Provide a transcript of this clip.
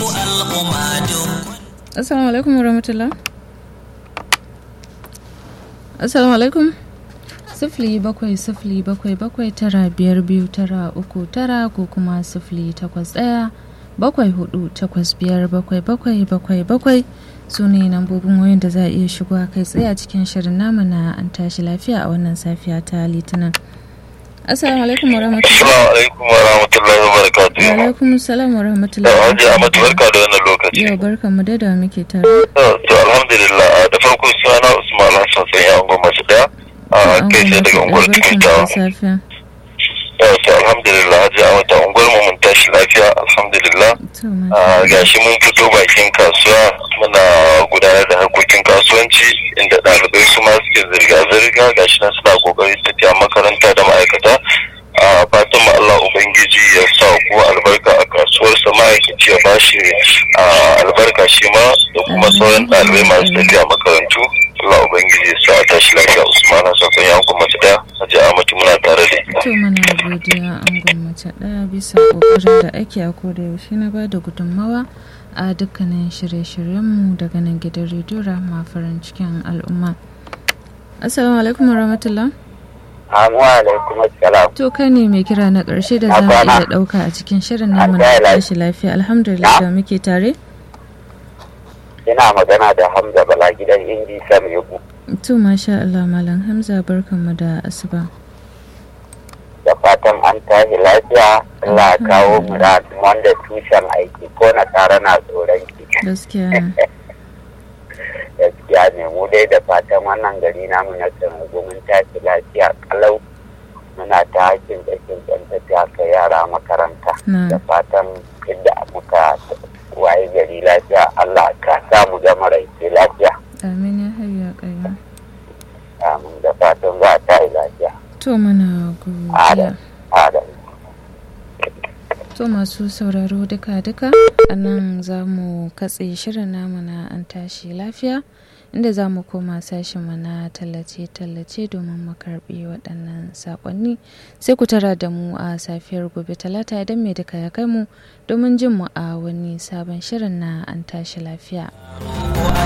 mu al'umma duk Assalamu alaikum warahmatullah. Assalamu alaikum. Sifili bakwai sifili bakwai bakwai tara biyar biyu tara uku tara ko kuma sifili takwas ɗaya bakwai hudu takwas biyar bakwai bakwai bakwai bakwai su ne lambobin wayan da za a iya shigo kai tsaye a cikin shirin namu na an tashi lafiya a wannan safiya ta litinin. Assalamu alaikum warahmatullah. Assalamu alaikum wa rahmatullahi wa barakatuh. Wa alaikum salam Da warahmatullah. Hajji Ahmad barka da wannan lokaci. Yau barka mu da da muke tare. To to, alhamdulillah da farko suna Usman Hassan sai ya ungo masu daya. A An kai sai daga unguwar barka mu Tukuntawa. da safiya. To alhamdulillah Hajji Ahmad ta unguwar mu mun tashi lafiya alhamdulillah. To ma. Ah, gashi mun fito bakin kasuwa muna gudanar da harkokin kasuwanci inda ɗalibai su ma suke zirga-zirga gashi nan suna kokarin tafiya makaranta da ma'aikata a fatan mu Allah Ubangiji ya sa ku albarka a kasuwarsa ma'aikaci ya bashi ah, albarka shi ma da kuma sauran ɗalibai masu tafiya makarantu Allah Ubangiji ya sa a tashi lafiya Usman Hassan kan yankun mace ɗaya Hajji Ahmadu muna tare da ita. To mana godiya an gwamnati ɗaya bisa ƙoƙarin da ake a koda yaushe na bada gudunmawa a dukkanin shirye-shiryenmu daga nan gidan rediyo Rahama farin cikin al'umma. Assalamu alaikum warahmatullah. Amu alaikum assalam. To kai ne mai kira na ƙarshe da za mu Abana. iya ɗauka a cikin shirin namu An na gaya lafiya. tashi lafiya alhamdulillah da muke tare. Ina magana da Hamza Bala gidan Inji Sam Yugu. To masha Allah Malam Hamza barkanmu da asuba. Da fatan an tashi lafiya, Allah ya kawo mu da wanda tushen aiki ko na tare na tsoron ki. Gaskiya. Gaskiya ne mu dai da fatan wannan gari namu na Sanagu mun tashi lafiya kalau muna ta hakin dakin ɗan tafiya kai yara makaranta. Na. Da fatan inda muka waye gari lafiya Allah ka samu gama raice lafiya. Amin ya hayya ƙayyum. Amin da fatan za a tashi lafiya. To mana godiya. Adam. Adam. To masu sauraro duka-duka a nan za mu katse shirin namu na an tashi lafiya inda za mu koma sashenmu na tallace-tallace domin mu karbi waɗannan saƙonni sai ku tara da mu a safiyar gobe talata idan mai duka ya kai mu domin jin mu a wani sabon shirin na an tashi lafiya.